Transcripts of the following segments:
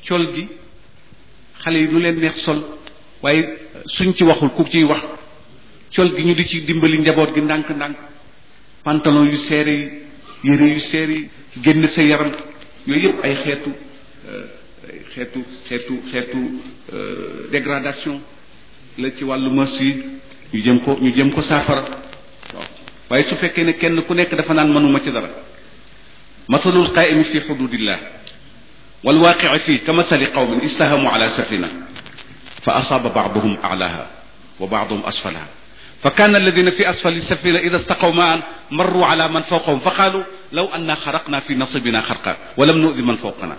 col gi xale yi lu leen neex sol waaye suñ ci waxul ku ciy wax col gi ñu di ci dimbali njaboot gi ndànk-ndànk pantalon yu seere yi yére yu seere yi génn sa yaram yooyu yëpp ay xeetu xeetu xeetu xeetu dégradation la ci wàllu mœurs yi ñu jëm ko ñu jëm ko saafara waaw waaye su fekkee ne kenn ku nekk dafa naan mënuma ci dara masalul qaa'imi fi xududillah wal waaqii fii ka masali qawmin istahamu ala safina fa asaaba baaduhum alaha wa baaduhum asfalaha fa kaana alladina fi asfali safina ida staqaw maan marru ala man fawqahum fa qaalu law anna xaraqna fi nasibina xarqa wa lam nudi man fawqana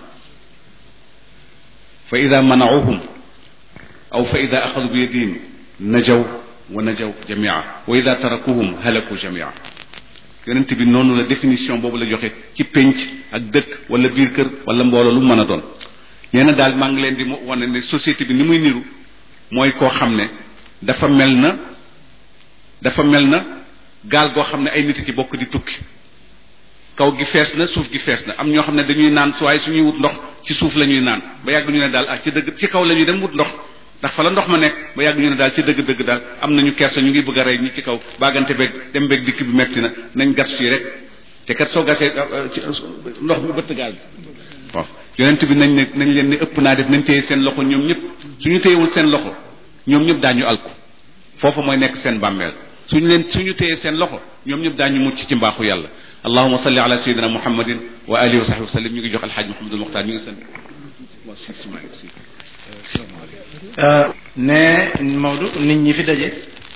fa ida manauhum aw fa ida axadu bi yadihim najaw wa najaw jamia wa ida tarakuhum halaku jamia yonent bi noonu la définition boobu la joxe ci pénc ak dëkk wala biir kër wala mbooloo lu mu mën a doon nee na daal maa ngi leen di wane ne société bi ni muy niru mooy koo xam ne dafa mel na dafa mel na gaal goo xam ne ay nit ci bokk di tukki kaw gi fees na suuf gi fees na am ñoo xam ne dañuy naan su waaye suñuy wut ndox ci suuf la ñuy naan ba yàgg ñu ne daal ah ci dëgg ci kaw la ñuy dem wut ndox ndax fa la ndox ma nekk ba yàgg ñu ne daal ci dëgg-dëgg daal am nañu kersa ñu ngi bëgg a rey ñi ci kaw baagante beeg dem beeg dikk bi metti na nañ gas fii rek te kat soo gasee ndox mi bëtt gaal bi waaw yonent bi nañ ne nañ leen ne ëpp naa def nañ téye seen loxo ñoom ñëpp suñu téyewul seen loxo ñoom ñëpp daañu alku foofu mooy nekk seen bàmmeel suñu leen suñu téye seen loxo ñoom ñëpp daañu mucc ci mbaaxu yàlla allahuma salli ala sayidina muhammadin wa alihi wa sahbi wa sallim ñu ngi jox alxaaj muhammadul muxtaar ñu ngi sant ne Maodo nit ñi fi daje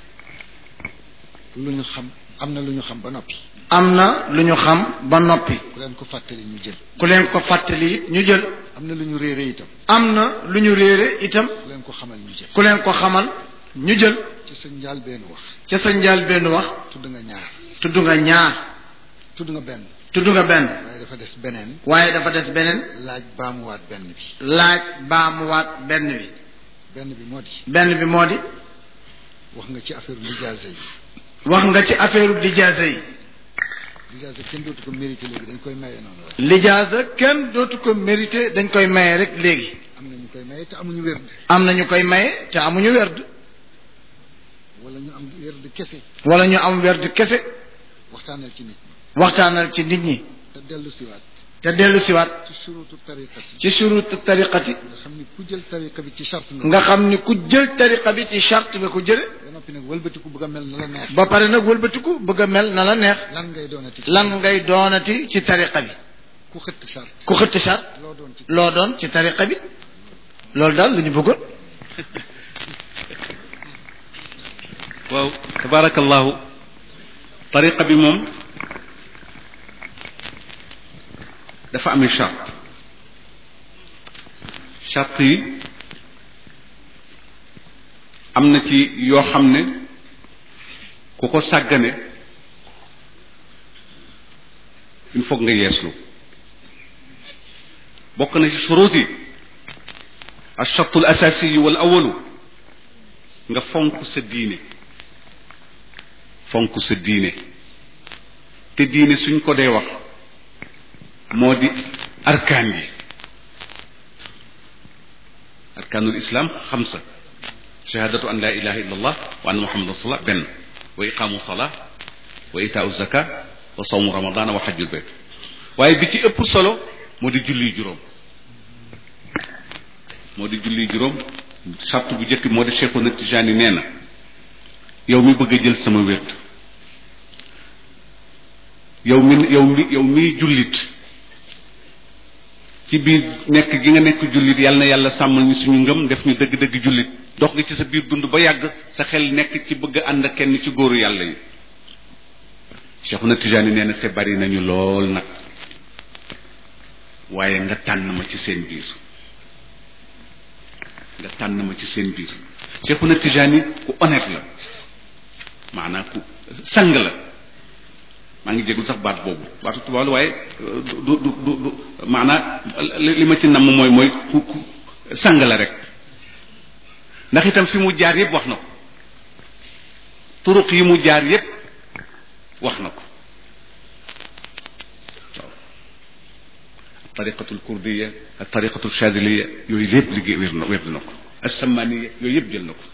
lu ñu xam am na lu ñu xam ba noppi am na lu ñu xam ba noppi ku leen ko fàttali ñu jël ku leen ko fàttali it ñu jël am na lu ñu réere itam am na lu ñu réere itam ku leen ko xamal ñu jël ku leen ko xamal ñu jël ci sa njaal benn wax ca sa njaal benn wax tudd nga ñaar tudd nga ñaar tudd nga benn tudd nga benn waaye dafa des beneen waaye dafa des beneen laaj baamuwaat benn bi laaj baamuwaat benn bi benn bi moo di benn bi moo di wax nga ci affaire lijaasa yi wax nga ci affaire lijaasa yi lijaasa kenn dootu ko mérité léegi dañ koy maye noonu rek lijaasa kenn dootu ko mérité dañ koy maye rek léegi am na ñu koy maye te amuñu wérd am na ñu koy maye te amuñu werd wala ñu am wérd kese wala ñu am werd kese waxtaanal ci nit ñi waxtaanal ci nit ñi te dellu siwaat te dellu siwaat ci surutu tariqati ci surut tariqati nga xam ni ku jël tariqa bi ci charte nga nga xam ni ku jël tariqa bi ci charte nga ko jële ba noppi nag wëlbatiku bëgg a mel na la neex ba pare nag wëlbatiku bëgg a mel na la neex lan ngay doonati ci lan ngay doonati ci tariqa bi ku xëtt charte ku xëtt charte loo doon ci loo doon ci tariqa bi loolu daal lu ñu bëggoon waaw tabarakallahu tariqa bi moom dafa amee charte charte yi am na ci yoo xam ne ku ko sàggane il faut nga yeeslu bokk na ci surut yi alchartu al asasiyu wal awalu nga fonk sa diine fonk sa diine te diine suñ ko dee wax moo di arkaan yi arkaanul islam xamsa shahadatu an la ilaha illa allah wa anna muhammadan rasulullah benn wa iqaamu salaa wa itaau zaka wa sawmu ramadana wa xajjul bayt waaye bi ci ëpp solo moo di julli juróom moo di julli juróom sart bu njëkk moo di Cheikhuna Tijaani nee na yow mi bëgg a jël sama wét yow mi yow mi yow miy jullit ci biir nekk gi nga nekk jullit yàlla na yàlla sàmmal ñu suñu ngëm def ñu dëgg-dëgg jullit dox nga ci sa biir dund ba yàgg sa xel nekk ci bëgg a ànd ak kenn ci góoru yàlla yi Cheikhuna Tijaani nee na te bari nañu lool nag waaye nga tànn ma ci seen biir nga tànn ma ci seen biir Cheikhuna Tijaani ku honnête la maanaam ku sang la maa ngi jégul sax baat boobu baatu tubaab la waaye du du du du maanaam li ma ci namm mooy mooy ku ku sang la rek ndax itam fi mu jaar yépp wax na ko turuq yi mu jaar yépp wax na ko waaw tariqatul kurdiya ak tariqatul chadiliya yooyu lépp liggéey wér na wér na ko assamaniya yooyu yëpp jël na ko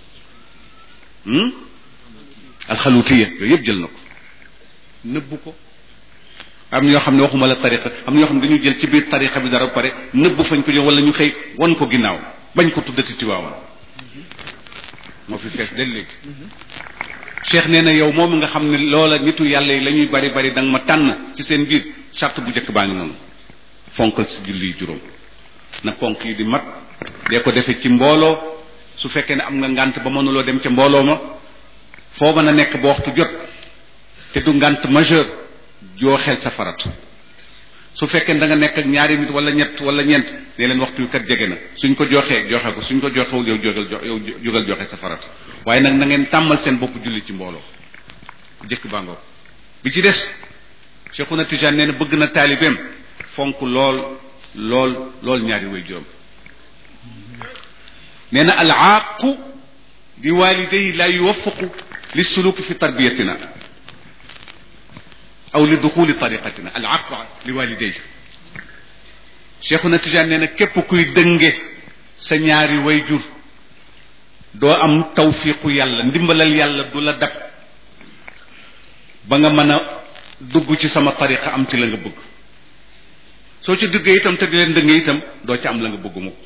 alxalutiya yooyu yëpp jël na ko nëbbu ko am ñoo xam ne waxuma la tariqa am ñoo xam ne dañu jël ci biir tariqa bi dara ba pare nëbbu fañ ko jël wala ñu xëy wan ko ginnaaw bañ ko tuddati tiwaawan moo fi fees del léegi cheikh nee na yow moom nga xam ne loola nitu yàlla yi la ñuy bari bari da nga ma tànn ci seen biir charte bu njëkk baa ngi noonu fonkal si julli yi juróom na ponk yi di mat dee ko defee ci mbooloo su fekkee ne am nga ngànt ba mënuloo dem ca mbooloo ma foo mën a nekk ba waxtu jot te du ngànt majeur joo xel sa farat su fekkee da nga nekk ak ñaari nit wala ñett wala ñeent ne leen waxtu wi kat jege na suñ ko joxee joxe ko suñ ko joxewul yow jógal jo yow jógal joxe sa farat waaye nag na ngeen tàmmal seen bopp julli ci mbooloo jëkk bàngoo bi ci des Cheikhuna Tijaan nee na bëgg na taalibeem fonk lool lool lool ñaari way juróom nee na al aaqu li waliday la yuwaffaqu li suluki fi tarbiyatina aw li duxuli tariqatina al aaqu li waliday Cheikhuna Tijaan nee na képp kuy dënge sa ñaari way jur doo am tawfiqu yàlla ndimbalal yàlla du la dab ba nga mën a dugg ci sama tariqa am ci la nga bëgg soo ci duggee itam te di leen dëngee itam doo ci am la nga bëgg mukk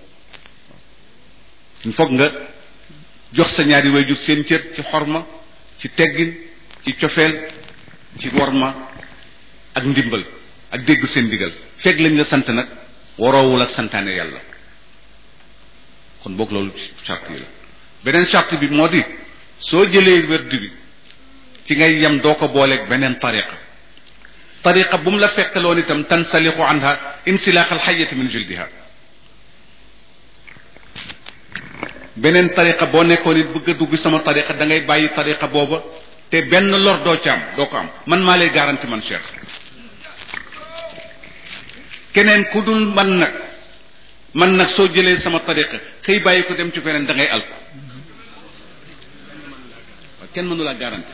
foog nga jox sa ñaari wayjur seen cër ci xorma ci teggin ci cofeel ci worma ak ndimbal ak dégg seen ndigal fekk lañ la sant nag waroowul ak santaane yàlla kon boog loolu charte yi la beneen charte bi moo di soo jëlee werdu bi ci ngay yem doo ko booleeg beneen tariqa tariqa bu mu la fekkaloon itam tansalixu anha insilaax alxayati min jildiha beneen tariqa boo nekkoon it bëgg a dugg sama tariqa da ngay bàyyi tariqa booba te benn lor doo ci am doo ko am man maa lay garanti man cheikh keneen ku dul man nag man nag soo jëlee sama tariqa xëy bàyyi ko dem ci keneen da ngay alko kenn mënu la garanti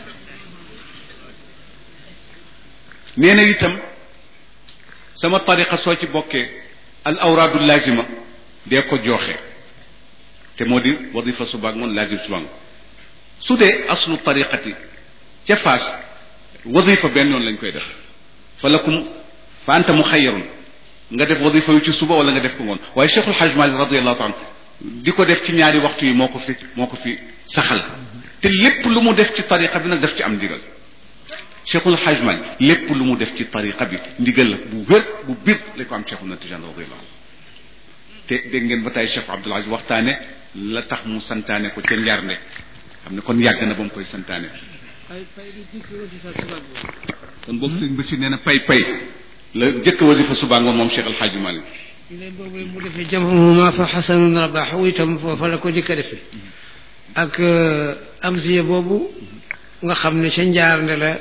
nee na itam sama tariqa soo ci bokkee al awraadu lazima dee ko joxe te moo di wadifa subaak moom lazim subaak su dee aslu tariqati ca faas wadifa benn yoon lañ koy def fa lakum fa anta muxayyarun nga def wadifa yu ci suba wala nga def ko ngoon waaye cheikhul haj malik radiallahu taala di ko def ci ñaari waxtu yi moo ko fi moo ko fi saxal te lépp lu mu def ci tariqa bi nag daf ci am ndigal cheikhul haj malik lépp lu mu def ci tariqa bi ndigal la bu wér bu bir la ko am cheikhul na tijan radiallahu te dégg ngeen ba tey cheikh abdul aziz waxtaane la tax mu santaane ko ca njar ne xam ne kon yàgg na ba mu koy santaane kon boobu sëñ Bachir nee na pay pay la jëkk wasifa subaa ngoon moom cheikh alxaaji malik léegi boobu mu defee jamhuma fa xasanun rabaxu itam foofa la ko jëkk a defee ak amsiya boobu nga xam ne ca njaarnde la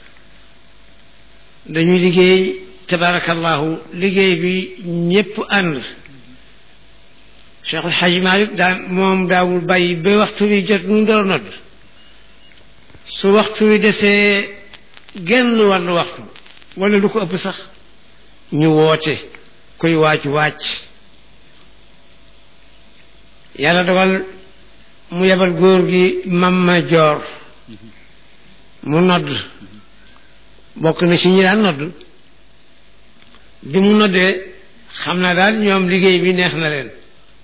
dañu liggéey tabarakallahu liggéey bi ñépp ànd Cheikh El Hadj Malick daan moom daawul bàyyi ba waxtu wi jot mu door nodd su waxtu wi desee genn wàllu waxtu wala lu ko ëpp sax ñu woote koy waaj wàcc yàlla dogal mu yebal góor gi mamma joor mu nodd bokk na ci ñi daan nodd bi mu noddee xam naa daal ñoom liggéey bi neex na leen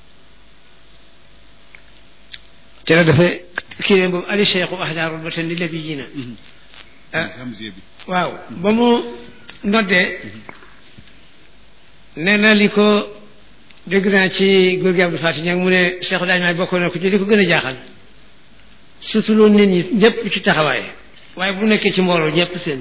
ci la dafa kii leen boobu ali cheikhu ahdaarul ba ten di lebi ji na waaw ba mu noddee nee na li ko dégg naa ci góor gi Abdou Fati ñag mu ne cheikhu daaj maay bokkoon na ko ci li ko gën a jaaxal surtout loolu nit ñi ñëpp ci taxawaay waaye bu nekkee ci mbooloo ñëpp seen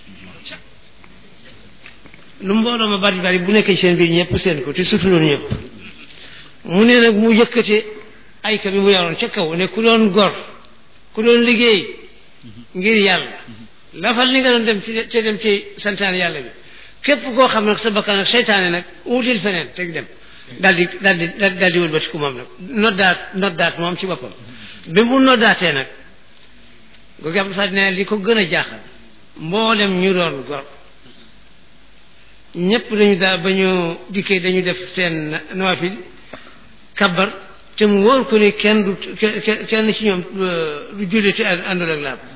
lu mbooloo ma bari bari bu nekkee ci seen biir ñëpp seen ko te surtout loolu ñëpp mu ne nag mu yëkkate ayka bi mu yoroon ca kaw ne ku doon gor ku doon liggéey ngir yàlla lafal li nga doon dem ci te dem ci santaane yàlla bi képp koo xam nag sa bakkan ak seytaane nag wutil feneen teg dem daal di daal di daal di wëlbati ku moom nag noddaat noddaat moom ci boppam bi mu noddaatee nag googu Abdou Fati ne li ko gën a jaaxal mboolem ñu doon gor ñëpp dañu daa ba ñu dikkee dañu def seen nawafil kabbar te mu wóor ko ni kenn du kenn ci ñoom du julli te àndul ak laab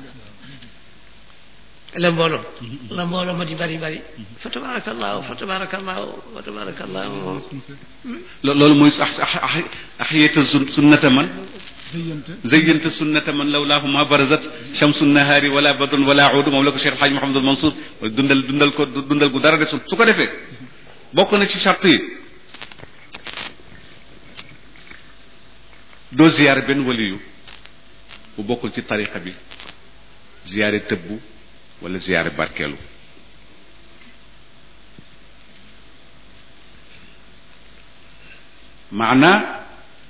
la mbooloo la mbooloo ma di bari bari fa tabarakallahu fa tabarakallahu fa tabarakallahu loolu mooy axiyata sunnata man zëyyante zayyanta sunnata man lawlaahu ma barazat shamsu nahaari wala badrun wala uudu moom la ko Cheikh Alhaji Mouhamadul Mansour dundal dundal ko dundal gu dara desul su ko defee bokk na ci charte yi doo ziyaare benn waliyu bu bokkul ci tariqa bi ziyaare tëbbu wala ziyaare barkeelu maanaa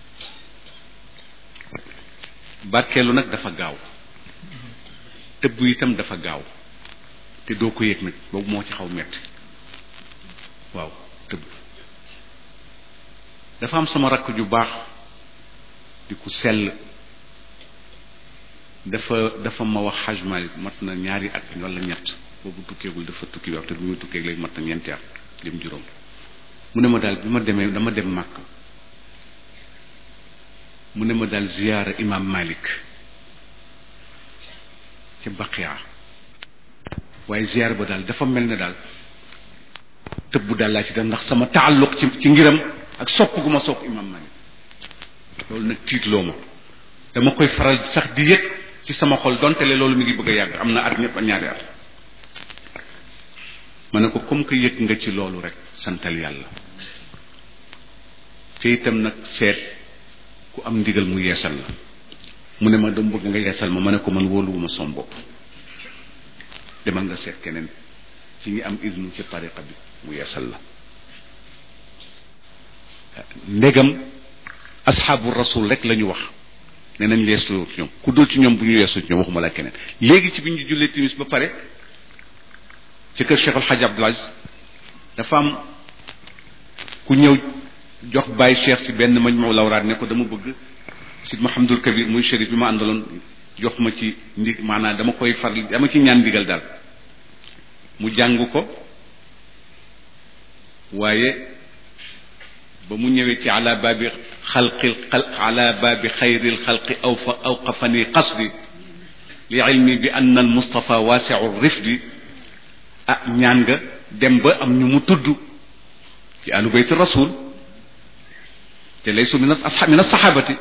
barkeelu nag dafa gaaw tëbb itam dafa gaaw te doo ko yëg nag boobu moo ci xaw metti waaw tëbb dafa am sama rakk ju baax di ku sell dafa dafa ma wax Hajj Malik mat na ñaari at wala ñett boobu tukkeegul dafa tukki wax te bi muy tukkeeg léegi mat na ñeenti at lim juróom mu ne ma daal bi ma demee dama dem màkk mu ne ma daal ziyaara imam malik ca baqiya waaye ziyaara ba daal dafa mel ne daal tëbb daal laa ci def ndax sama taalluq ci ci ngiram ak sopp gu ma sopp imam malik loolu nag tiitloo ma dama koy faral sax di yëg ci sama xol donte le loolu mi ngi bëgg a yàgg am na at ñëpp ñaari at ma ne ko comme que yëg nga ci loolu rek santal yàlla te itam nag seet ku am ndigal mu yeesal la mu ne ma dama bëgg nga yeesal ma ma ne ko man wóoluwuma som bopp demal nga seet keneen ci ñi am idnu ci tariqa bi mu yeesal la ndegam asxaabu rasul rek la ñu wax ne nañ yeesu ci ñoom ku dul ci ñoom bu ñu yeesu ci ñoom waxuma la keneen léegi ci bi ñu jullee timis ba pare ci kër Cheikh El Hadj Abdoul Aziz dafa am ku ñëw jox bàyyi cheikh si benn majmu lawraat ne ko dama bëgg si Mouhamadul Kabir muy chérif bi ma àndaloon jox ma ci ndi maanaam dama koy faral dama ci ñaan ndigal daal mu jàng ko waaye ba mu ñëwee ci ala baabi xalqil xalq ala baabi xayril xalqi aw fa awqafani qasdi li ilmi bi anna al mustafa waasiu rifdi ah ñaan nga dem ba am ñu mu tudd ci alu bayti rasul te laysu min as min as-sahabati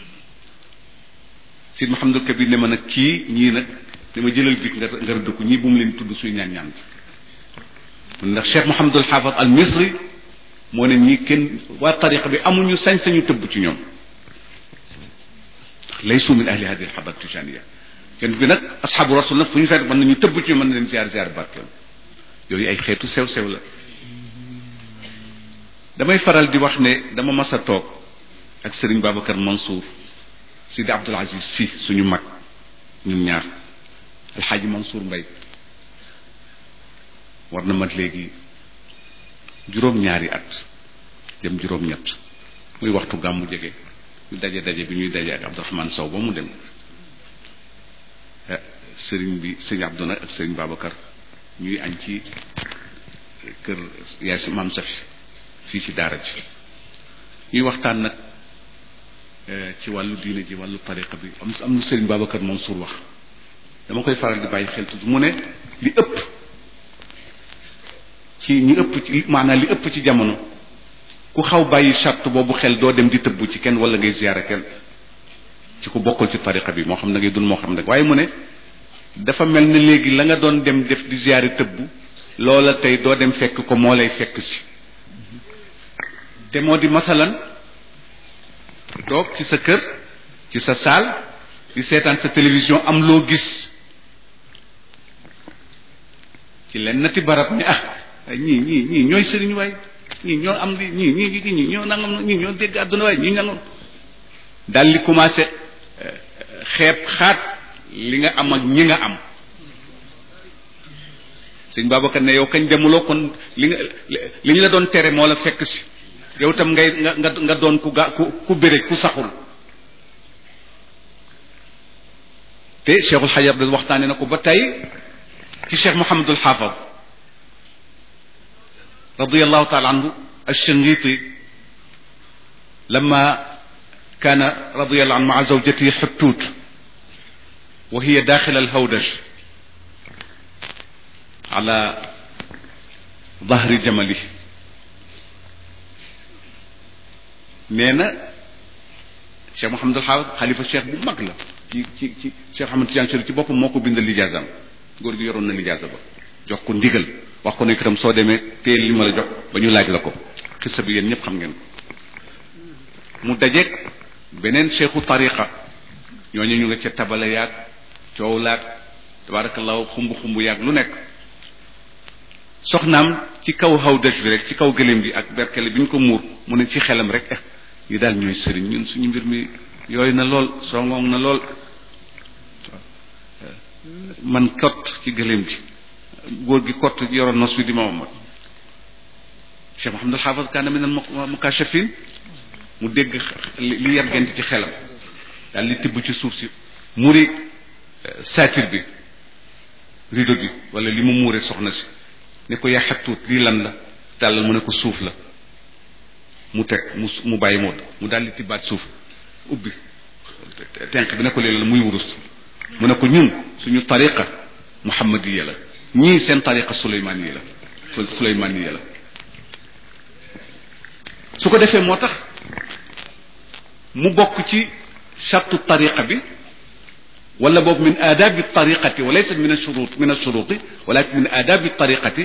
Sid Mouhamadul Kabir ne ma nag kii ñii nag dama jëlal bit nga nga rëdd ko ñii bu mu leen tudd suy ñaan ñaan bi ndax Cheikh Mouhamadul Xaafad al Misri moo ne ñii kenn waa tariqa bi amuñu sañ-sañu tëbb ci ñoom ndax laysu min ahli hadi al-hadat tijaniya kenn bi nag asxaabu rasul nag fu ñu fekk mën nañu tëbb ci ñoom mën na leen ziar ziar barkeel yooyu ay xeetu sew sew la damay faral di wax ne dama mas a toog ak Serigne Babacar Mansour Sidi Abdul Aziz si suñu mag ñun ñaar alxaaji Mansour Mbay war na mat léegi juróom-ñaari at dem juróom-ñett muy waxtu gàmmu jege ñu daje daje bi ñuy daje ak Abdourahmane Sow ba mu dem sëriñ bi sëriñ Abdou nag ak sëriñ Babacar ñuy añ ci kër yaay si maam Safi fii ci daara ji ñuy waxtaan nag ci wàllu diine ji wàllu tariqa bi am am lu sëriñ Babacar Mansour wax dama koy faral di bàyyi xel tuuti mu ne li ëpp ci ñi ëpp ci maanaam li ëpp ci jamono ku xaw bàyyi charte boobu xel doo dem di tëbbu ci kenn wala ngay ziyaara kenn ci ku bokkul ci tariqa bi moo xam ne ngay dun moo xam ne waaye mu ne dafa mel ne léegi la nga doon dem def di ziyaari tëbbu loola tey doo dem fekk ko moo lay fekk si te moo di masalan toog ci sa kër ci sa saal di seetaan sa télévision am loo gis ci len nati barab ni ah ñii ñii ñii ñooy sëriñ waay ñii ñoo am li ñii ñii ñii ñoo nangam ñii ñoo dégg àdduna waay ñii nangam daal li commencé xeeb xaat li nga am ak ñi nga am sëñ Babacar ne yow kañ demuloo kon li nga li ñu la doon tere moo la fekk si yow tam ngay nga nga nga doon ku ga ku ku béré ku saxul te Cheikhul Xajar da waxtaane na ko ba tey ci Cheikh Mouhamadul Xaafad رضي الله تعالى عنه الشنقيطي لما كان رضي الله عنه مع زوجته حتوت وهي داخل الهودج على ظهر جمله نينا Cheikh Mouhamadul Xaafis xalifa cheikh bu mag la ci ci ci Cheikh Ahmad Tidiane Chérif ci boppam moo ko bindal lijaasam góor gi yoroon na lijaasa ba jox ko ndigal wax ko ne itam soo demee teel li ma la jox ba ñu laaj la ko xissa bi yéen ñëpp xam ngeen ko mu dajeeg beneen cheikhu tariqa ñooñu ñu nga ca tabala yaag coow laag tabarakallahu xumb xumb yaag lu nekk soxnaam ci kaw xaw dëj bi rek ci kaw gëléem gi ak berkele bi ñu ko muur mu ne ci xelam rek eh yi daal ñooy sëriñ ñun suñu mbir mi yooyu na lool songoŋ na lool man kott ci gëléem gi góor gi kott yoroon nos wi di Muhammad Cheikh Mouhamadul Xaafis kaana min al mukashafin mu dégg li yar gent ci xelam daal li tibb ci suuf si muri saatir bi rido bi wala li mu muure soxna si ne ko yaa xattuut lii lan la tàllal mu ne ko suuf la mu teg mu mu bàyyi moot mu daal di tibbaat suuf ubbi tenq bi ne ko léeg la muy wurus mu ne ko ñun suñu tariqa muhammadiya la ñii seen tariqa suleymaniya la suleymaniya la su ko defee moo tax mu bokk ci chartu tariqa bi wala boobu min aadabi tariqati wa laysa min ashurut min ashuruti walakin min aadabi tariqati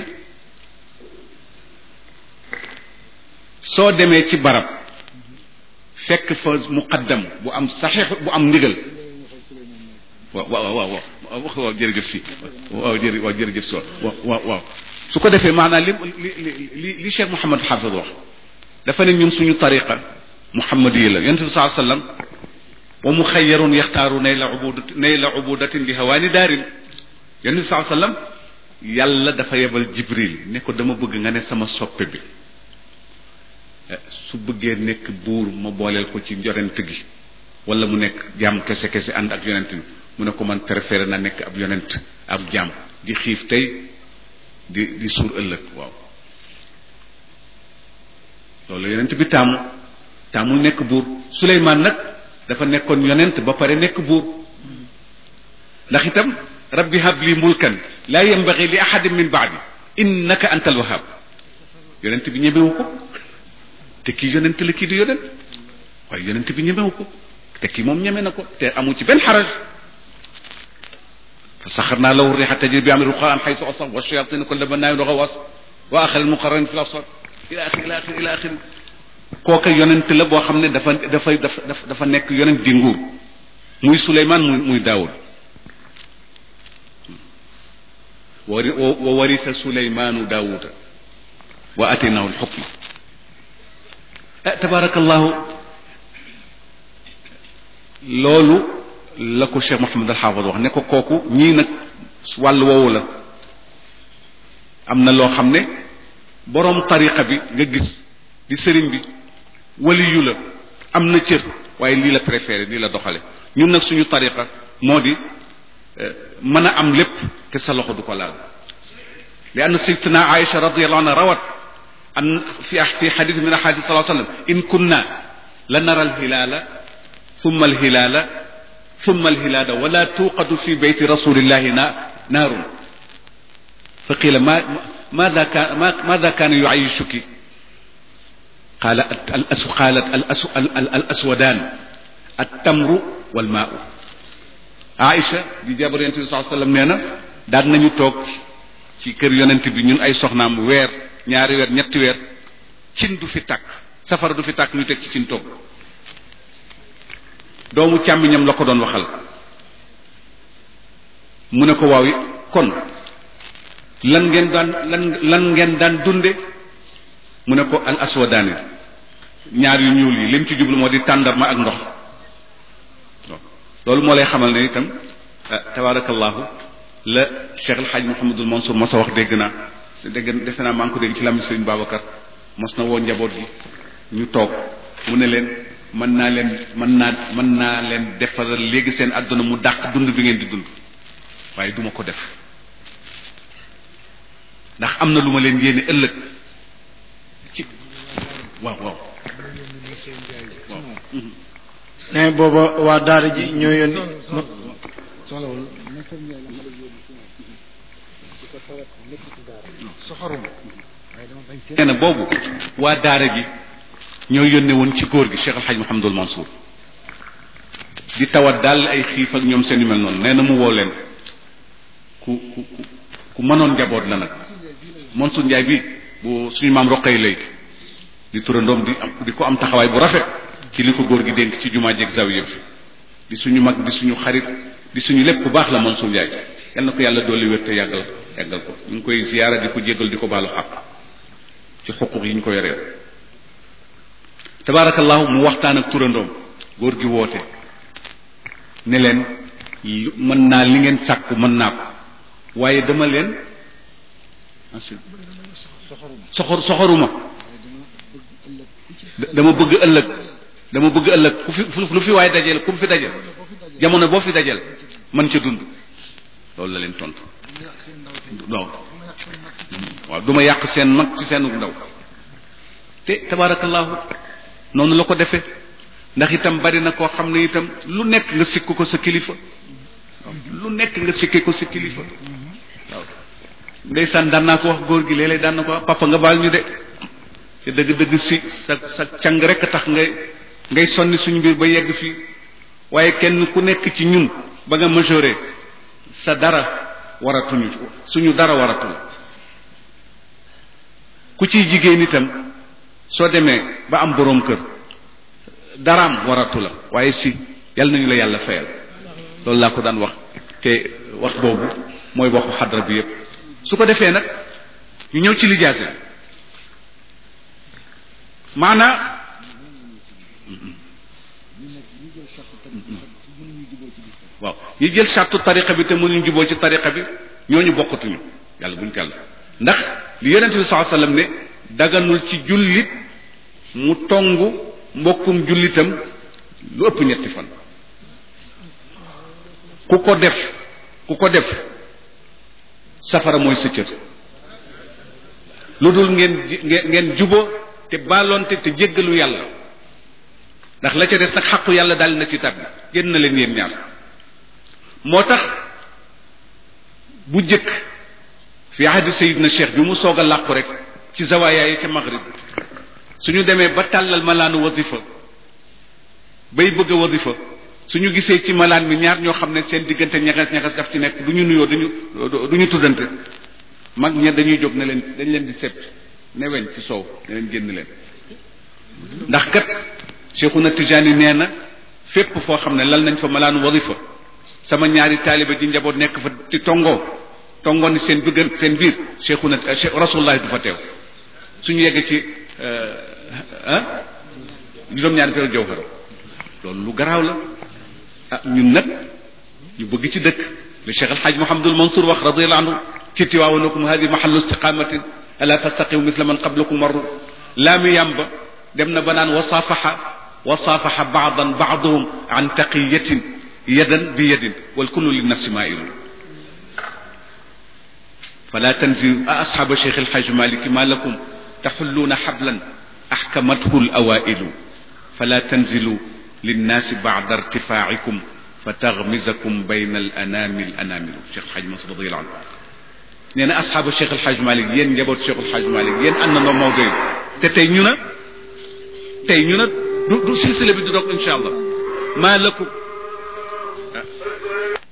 soo demee ci barab fekk fa muqaddam bu am saxiix bu am ndigal waaw waaw waaw waaw waaw jërëjëf si waaw jërë waaw jërëjëf si waaw waaw waaw su ko defee maanaam li li li li Cheikh Mouhamad Xaafid wax dafa ne ñun suñu tariqa muhammadiya la yonent bi saa sallam wa mu xayyarun yaxtaaru nayla ubudat nayla ubudatin li hawaani daarin yonent bi saa sallam yàlla dafa yebal jibril ne ko dama bëgg nga ne sama soppe bi su bëggee nekk buur ma booleel ko ci yonent gi wala mu nekk jaam kese kese ànd ak yonent bi mu ne ko man préféré na nekk ab yonent ab jaam di xiif tey di di suur ëllëg waaw loolu yonent bi taamu taamul nekk buur Suleymaan nag dafa nekkoon yonent ba pare nekk buur ndax itam rabbi habli mulkan laa yambagi li ahadin min baadi innaka anta alwahab yonent bi ñemewu ko te kii yonent la kii di yonent waaye yonent bi ñemewu ko te kii moom ñeme na ko te amu ci benn xaraj fa saxarnaa lahu riixa tajri bi amri ruxaan xaysu asab wa shayatin kulla bannaayin wa gawaas wa axari muqarranin fi l-absaar ila axiri ila axiri ila axiri kooka yonent la boo xam ne dafa dafa dafa dafa nekk yonent di nguur muy Suleymaan muy muy Daawud wa warisa Suleymaanu Daawuda wa ataynahu al-xukma tabaarakallahu loolu la ko Cheikh Mouhamed al Xaafid wax ne ko kooku ñii nag wàll woowu la am na loo xam ne boroom tariqa bi nga gis di sëriñ bi waliyu la am na cër waaye lii la préféré lii la doxale ñun nag suñu tariqa moo di mën a am lépp te sa loxo du ko laal li anna sayyidatuna Aïcha radiyallahu anha rawat an fi fi xadis min ahadis sallallahu alayhi wa sallam in kunna la nara alhilaala thumma alhilaala thumma alhilaala wala tuuqadu fi beyti rasulillahi na naarun fa qila ma ماذا كان ماذا كان يعيشك؟ قال الأس قالت الأس الأسودان التمر والماء Aïcha di jabar yonent bi sallallahu alayhi wasallam nee na daan nañu toog ci kër yonent bi ñun ay soxnaam weer ñaari weer ñetti weer cin du fi tàkk safara du fi tàkk ñu teg ci cin toog doomu càmmiñam la ko doon waxal mu ne ko waaw kon lan ngeen daan lan lan ngeen daan dunde mu ne ko al aswadaani ñaar yu ñuul yi lim ci jublu moo di tàndarma ak ndox loolu moo lay xamal ne itam tabarakallahu la Cheikh El Hadj Mouhamadul Mansour mos a wax dégg naa dégg defe naa maa ngi ko dégg ci làmmiñ Sëriñ Babacar mos na woo njaboot gi ñu toog mu ne leen mën naa leen mën naa mën naa leen defaral léegi seen àdduna mu dàq dund bi ngeen di dund waaye duma ko def ndax am na lu ma leen yéene ëllëg waaw waaw waaw ne booba waa daara ji ñoo yónni soxlawul Nasser Ndiaye la soxoruma waaye dama bañ nee na boobu waa daara ji ñoo yónne woon ci góor gi Cheikh El Hadj Mouhamadul Mansour di tawat daal ay xiif ak ñoom seen yu mel noonu nee na mu woo leen ku ku ku ku mënoon njaboot la nag Mansour Ndiaye bi bu suñu maam roqee lay di turandoom di am di ko am taxawaay bu rafet ci li ko góor gi dénk ci jumaa jeeg zawiya bi di suñu mag di suñu xarit di suñu lépp bu baax la Mansour Ndiaye yal na ko yàlla dolli wér te yàggal yàggal ko ñu ngi koy ziyaara di ko jéggal di ko baalu xaq ci xuquq yi ñu ko yoreel tabaarakallahu mu waxtaan ak turandoom góor gi woote ne leen lu- mën naa li ngeen sàkku mën naa ko waaye dama leen soxor soxoruma da- dama bëgg ëllëg dama bëgg ëllëg ku fi fu- lu fi waaye dajeel ku mu fi dajeel jamono boo fi dajeel man ca dund loolu la leen tontu waaw waaw du ma yàq seen mag ci seenu ndaw te tabaarakallahu noonu la ko defee ndax itam bari na koo xam ne itam lu nekk nga sikk ko sa kilifa waaw lu nekk nga sikke ko sa kilifa waaw ndeysaan daan naa ko wax góor gi léeg-léeg daan na ko wax papa nga baal ñu de te dëgg-dëgg si sa sa càng rek a tax ngay ngay sonni suñu mbir ba yegg fii waaye kenn ku nekk ci ñun ba nga majoré sa dara waratuñu suñu dara waratu la ku ciy jigéen itam soo demee ba am boroom kër daraam waratu la waaye si yal nañu la yàlla fayal loolu laa ko daan wax te wax boobu mooy waxu xadra bi yépp su ko defee nag ñu ñëw ci lijaase maanaa waaw ñi jël sartu tariqa bi te mënuñ juboo ci tariqa bi ñooñu bokkatuñu yàlla buñ ko yàlla ndax li yonente bi saa sallam ne daganul ci jullit mu tongu mbokkum jullitam lu ëpp ñetti fan ku ko def ku ko def safara mooy sa cër lu dul ngeen ngeen ngeen jubo te baalonte te jéggalu yàlla ndax la ca des nag xaqu yàlla daal na ci tab bi génn na leen yéen ñaar moo tax bu jëkk fi ahdi sayidna cheikh bi mu soog a làqu rek ci zawaaya yi ca maghrib suñu demee ba tàllal malaanu wasifa bay bëgg a wasifa suñu gisee ci malaan mi ñaar ñoo xam ne seen diggante ñagas ñagas daf ci nekk du ñu nuyoo duñu du ñu tuddante mag ña dañuy jóg ne leen dañ leen di sept ne weñ ci soow ne leen génn leen ndax kat cheikhuna tijaani nee na fépp foo xam ne lal nañ fa malaanu wasifa sama ñaari taaliba ji njaboot nekk fa ci tongoo tongoo ni seen bëgg seen biir cheikhuna rasulullah du fa teew suñu yeggee ci ah juróom-ñaari feeru jawhara loolu lu garaaw la ah ñun nag ñu bëgg ci dëkk li cheikh alxaaj mohamadul mansour wax radiallahu anhu ci tiwaawanakum hadi mahallu istiqamatin ala tastaqimu misla man qablakum marru laami yàmba dem na ba naan wasaafaxa wasaafaxa baadan baaduhum an taqiyatin yadan bi yadin wal kullu li nafsi mailun fala tanzilu a asxaaba cheikh alxaaj maliki ma lakum taxulluuna xablan axkamathu alawailu fala tanzilu linnaasi bacda irtifaacikum fa taxmisakum bayna alanami alanamilu cheikh alxaaj masud radiallahu anhu nee na asxaaba cheikh alxaaj malik yéen njaboot cheikh alxaaj malik yéen ànd na Maodo yi te tey ñu na tey ñu na du du silsile bi du dog incha allah maa lakum